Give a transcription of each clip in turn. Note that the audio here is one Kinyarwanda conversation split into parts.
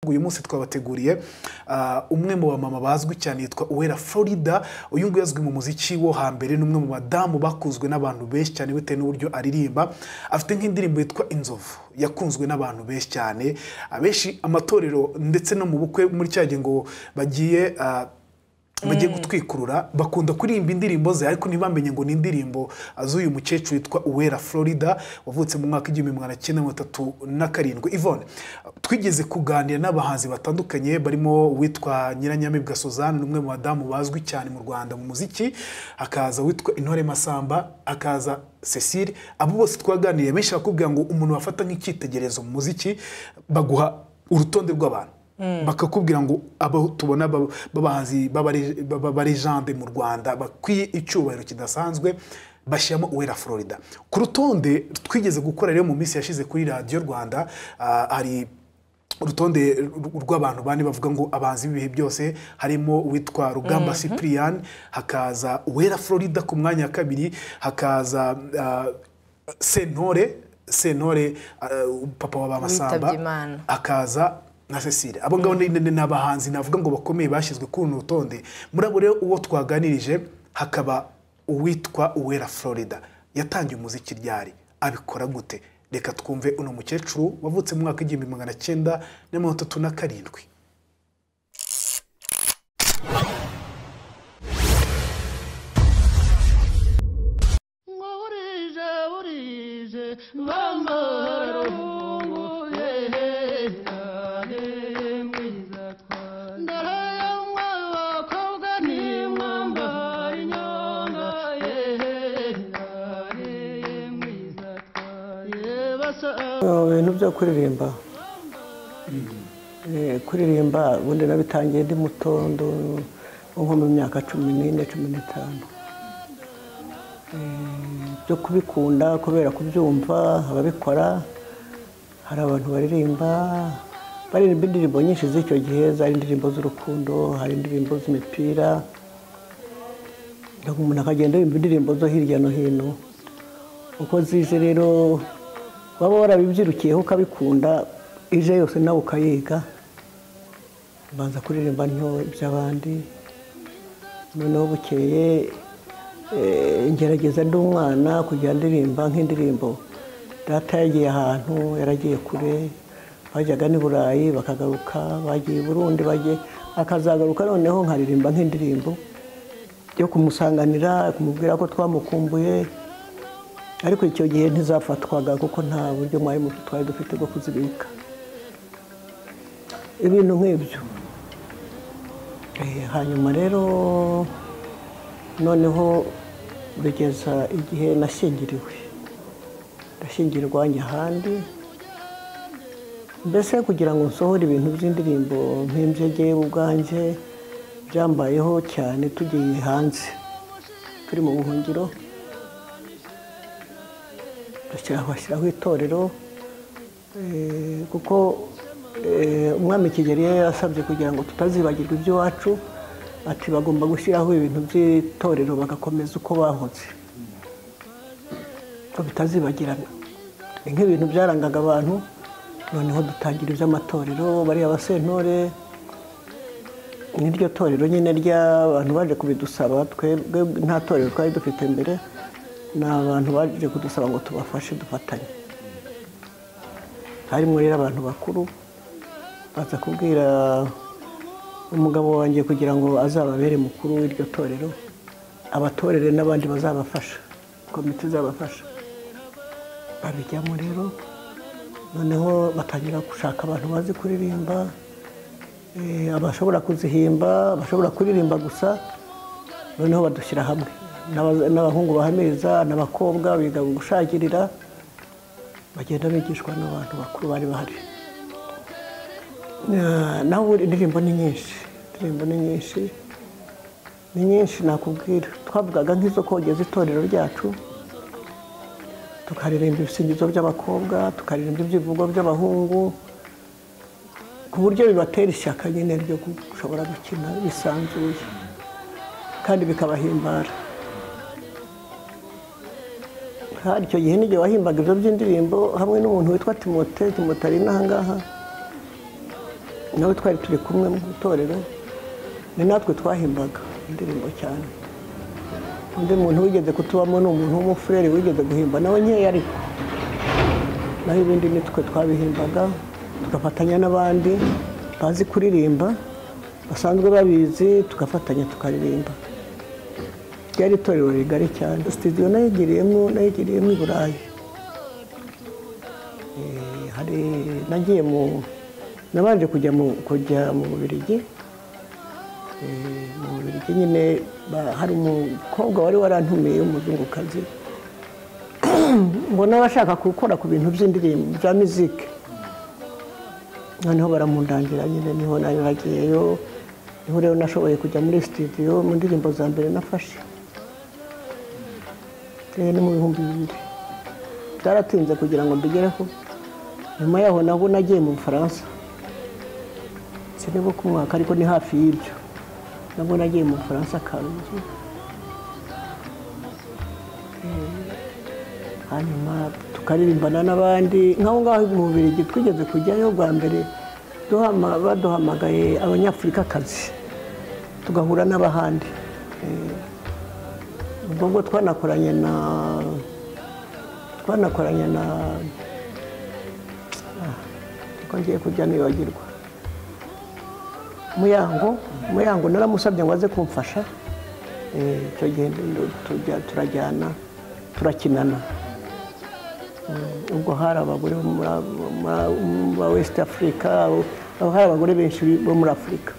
uyu munsi twabateguriye ah, umwe mu bamama bazwi cyane yitwa uwera florida uyu nguyu azwi mu muziki wo hambere ni umwe mu badamu bakuzwe n'abantu benshi cyane bitewe n'uburyo aririmba afite nk'indirimbo yitwa inzovu yakunzwe n'abantu benshi cyane abenshi amatorero ndetse no mu bukwe muri cya gihe ngo bagiye ah, bagiye gutwikurura bakunda kuririmba indirimbo ze ariko ntibamenye ngo ni indirimbo z'uyu mukecuru witwa uwera florida wavutse mu mwaka w'igihumbi magana cyenda mirongo itatu na karindwi ivone twigeze kuganira n'abahanzi batandukanye barimo uwitwa nyiranyamibwa suzanne ni umwe mu badamu bazwi cyane mu rwanda mu muziki hakaza uwitwa intore masamba hakaza cecile abo bose twaganiriye benshi bakubwira ngo umuntu wafata nk'icyitegererezo mu muziki baguha urutonde rw'abantu bakakubwira ngo abo tubona baba- b'abahanzi b'abare- b'abarejande mu rwanda bakwiye icyubahiro kidasanzwe bashyiramo uwera florida ku rutonde twigeze gukora rero mu minsi yashize kuri radiyo rwanda ah, hari urutonde r- rw'abantu bane bavuga ngo abahanzi b'ibihe byose harimo uwitwa rugamba cyprian hakaza uwera florida ku mwanya wa kabiri hakaza ah, sentore sentore ah, papa wa bamasamba Witabye Imana. akaza na cecile abo ngabo ni ni- ni abahanzi navuga ngo bakomeye bashyizwe kuri uru rutonde muri abo rero uwo twaganirije hakaba uwitwa uwera florida yatangiye umuziki ryari abikora gute reka twumve uno mukecuru wavutse mu mwaka w'igihumbi magana cyenda na mirongo itatu na karindwi ngo burije burije bambarungu ndore yo mwe bakobwa nimwambara inyonga yehe Mu bintu byo kuririmba Eh, kuririmba ubundi nabitangiye ndi muto ndo- nko mu myaka cumi n'ine cumi n'itanu Eh, byo kubikunda kubera kubyumva ababikora hari abantu baririmba baririmba indirimbo nyinshi z'icyo gihe zari indirimbo z'urukundo hari indirimbo z'imipira umuntu akagenda yumva indirimbo zo hirya no hino uko zize rero waba warabibyirukiyeho ukabikunda ije yose nawe ukayiga ubanza kuririmba nto iby'abandi noneho bukeye eh, ngerageza ndi umwana kujya ndirimba nk'indirimbo data yagiye ahantu yaragiye kure bajyaga n'i burayi bakagaruka bagiye i burundi bagiye akazagaruka noneho nkaririmba nk'indirimbo yo kumusanganira kumubwira ko twamukumbuye ariko icyo gihe ntizafatwaga kuko nta buryo mwari muto twari dufite bwo kuzibika ibintu nk'ibyo Eh, hanyuma rero noneho bigeza igihe nashyingiriwe ndashyingirwa njya ahandi mbese kugira ngo nsohore ibintu by'indirimbo mpimbye njyewe ubwanjye byambayeho cyane tugiye hanze turi mu buhungiro bashyiraho itorero eh, kuko eh, umwami kigeli yari yarasabye kugira ngo tutazibagirwa iby'iwacu ati bagomba gushyiraho ibintu by'itorero bagakomeza uko bahunze ko bitazibagirana ni nk'ibintu byarangaga abantu noneho dutangira iby'amatorero bariya abasentore n'iryo torero nyine ry'abantu baje kubidusaba twebwe nta torero twari dufite mbere ni abantu baje kudusaba ngo tubafashe dufatanye harimo rero abantu bakuru baza kubwira umugabo wanjye kugira ngo azababere mukuru w'iryo torero abatorere n'abandi bazabafasha komite izabafasha babijyamo rero noneho batangira gushaka abantu bazi kuririmba Eh, abashobora kuzihimba abashobora kuririmba gusa noneho badushyira hamwe N'aba- n'abahungu bahamiriza n'abakobwa biga gushakirira bagenda bigishwa n'abantu bakuru bari bahari Na- naho ubundi indirimbo ni nyinshi indirimbo ni nyinshi ni nyinshi nakubwira twavugaga nk'izo kogeza itorero ryacu tukaririmba ibisingizo by'abakobwa tukaririmba ibyivugo by'abahungu ku buryo bibatera ishyaka nyine ryo gushobora gukina bisanzuye kandi bikabahimbara hari icyo gihe n'igihe wahimbaga ibyo by'indirimbo hamwe n'umuntu witwa timote timote ari n'ahangaha nawe twari turi kumwe mu itorero ni natwe twahimbaga indirimbo cyane undi muntu wigeze kutubamo ni umuntu w'umufurere wigeze guhimba nawe nkeya ariko naho ibindi ni twe twabihimbaga tugafatanya n'abandi bazi kuririmba basanzwe babizi tugafatanya tukaririmba ryari itorero rigari cyane sitidiyo nayigiriyemo nayigiriyemo i burayi Eh, hari nagiye mu nabanje kujya mu kujya mu Bubiligi Eh, mu Bubiligi nyine ba- hari umukobwa wari warantumiye w'umuzungukazi mbona bashaka gukora ku bintu by'indirimbo bya muzike noneho baramundangira nyine niho nari nagiyeyo niho rero nashoboye kujya muri sitidiyo mu ndirimbo za mbere nafashe Eh, ni mu bihumbi bibiri byaratinze kugira ngo mbigereho nyuma yaho nabwo nagiye mu bufaransa sinibuka umwaka ariko ni hafi y'ibyo nabwo nagiye mu bufaransa karunzu hanyuma tukaririmbana n'abandi nk'aho ngaho mu bubirigi twigeze kujyayo bwa mbere duhama- baduhamagaye abanyafurikakazi tugahura n'abahandi Eh, ubwo bwo twanakoranye na twanakoranye na Ah, uko ngiye kujya nibagirwa muyango muyango naramusabye ngo aze kumfasha Eh, icyo gihe ndo- tujya- turajyana turakinana Mm, ubwo hari abagore bo muri- muri- ba west africa abo- abo hari abagore benshi bo muri afurika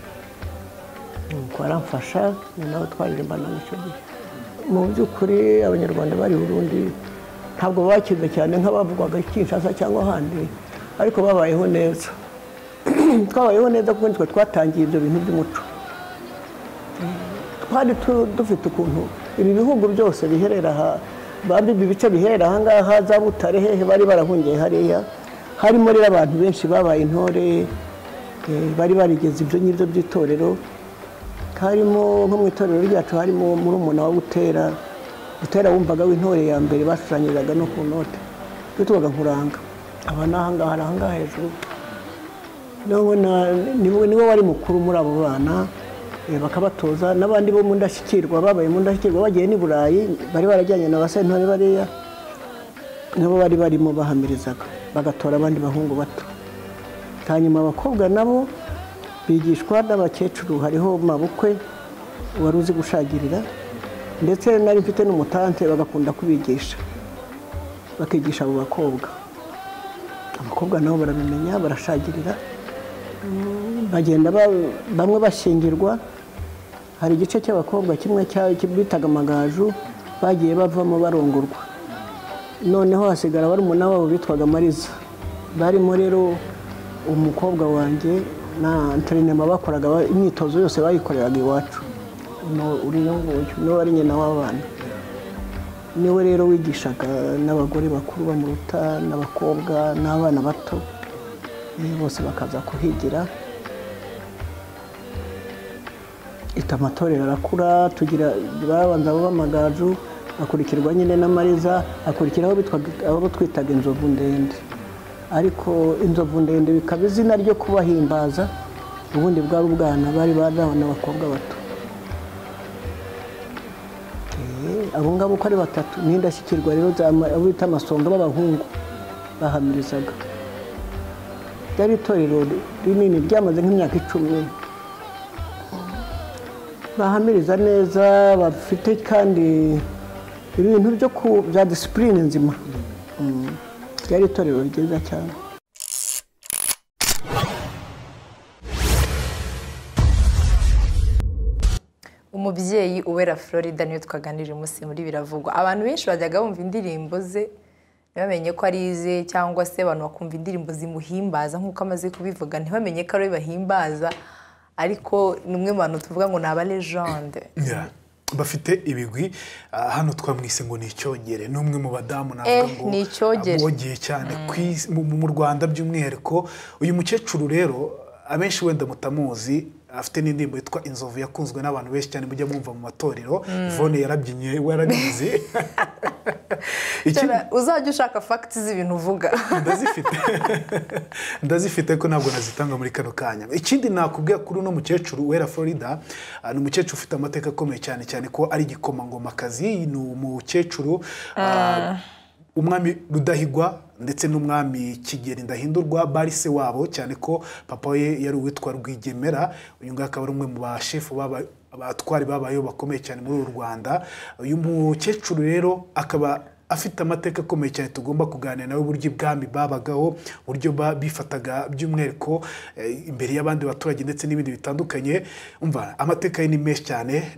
nuko aramfasha ni nawe twaririmbana icyo gihe mu by'ukuri abanyarwanda bari i burundi ntabwo bakize cyane nk'abavugwaga i kinshasa cyangwa ahandi ariko babayeho neza twabayeho neza kuko nitwe twatangiye ibyo bintu by'umuco twari tu- dufite ukuntu ibi bihugu byose biherera aha bambi ibi bice biherera aha ngaha za butare hehe bari barahungiye hariya harimo rero abantu benshi babaye intore eh, bari barigeze ibyo ngibyo by'itorero harimo nko mu itorero ryacu harimo murumuna wa butera butera wumvaga w'intore ya mbere bashushanyirizaga no ku note tubaga nkuranga aba ni ahangaha ari ahangaha hejuru nawe na- niwe niwe wari mukuru muri abo bana eh, bakabatoza n'abandi bo mu ndashyikirwa babaye mu ndashyikirwa bagiye n'i burayi bari barajyanye na basentore bariya nabo bari barimo bahamirizaga bagatora abandi bahungu bato hanyuma abakobwa nabo bigishwa n'abakecuru hariho mabukwe wari uzi gushagirira ndetse nari mfite n'umutante bagakunda kubigisha bakigisha abo bakobwa abakobwa nabo barabimenya barashagirira Mm, bagenda ba- bamwe bashingirwa hari igice cy'abakobwa kimwe cya- bitaga amagaju bagiye bavamo barongorwa noneho hasigara barumuna wabo bitwaga mariza barimo rero umukobwa wanjye na interinema bakoraga ba- imyitozo yose bayikoreraga iwacu Uno- uriya nguyu niwe wari nyina w'abana niwe rero wigishaga n'abagore bakuru bamuruta n'abakobwa n'abana bato Eh, bose bakaza kuhigira ita amatorero arakura tugira babanza abo b'amagaju akurikirwa nyine n'amariza akurikiraho bitwaga- abo twitaga inzovu ndende ariko inzovu ndende bikaba izina ryo kubahimbaza ubundi bwari ubwana bari badawe n'abakobwa bato Eh, abo ngabo uko ari batatu n'indashyikirwa rero za ma- abo bita amasonga b'abahungu bahamirizaga ryari itorero rinini ryamaze nk'imyaka icumi bahamiriza neza bafite kandi ibintu byo ku- bya disipurine nzima Mm. ryari itorero ryiza cyane umubyeyi uwera florida niwe twaganirije umunsi muri biravugwa abantu benshi bajyaga bumva indirimbo ze ntibamenye ko ari ize cyangwa se abantu bakumva indirimbo zimuhimbaza nk'uko amaze kubivuga ntibamenye ko ari we bahimbaza ariko ni umwe mu bantu tuvuga ngo ni abarejande Yeah. bafite ibigwi ah, hano twamwise ngo ni icyogere ni umwe mu badamu Eh, navuga ngo ni icyogere. abogiye cyane ku isi- mu- mu Rwanda by'umwihariko uyu mukecuru rero abenshi wenda mutamuzi afite n'indirimbo yitwa inzovu yakunzwe n'abantu benshi cyane mujya mwumva mu matorero Yvonne yarabyinnye we yarabizi Ikindi- uzajya ushaka fagiti z'ibintu uvuga ndazifite ndazifite ko ntabwo nazitanga muri kano kanya ikindi nakubwira kuri uno mukecuru wera florida ah, ni umukecuru ufite amateka akomeye cyane cyane ko ari igikomangomakazi ni umukecuru ah, umwami rudahigwa ndetse n'umwami kigeri ndahindurwa barise wabo cyane ko papa we yari uwitwa rwigemera uyu nguyu akaba ari umwe mu bashefu baba abatwari babayeho bakomeye cyane muri uru rwanda uyu mukecuru rero akaba afite amateka akomeye cyane tugomba kuganira nawe uburyo ibwami babagaho uburyo ba- bifataga by'umwihariko eh, imbere y'abandi baturage ndetse n'ibindi bitandukanye umva amateka ye ni menshi cyane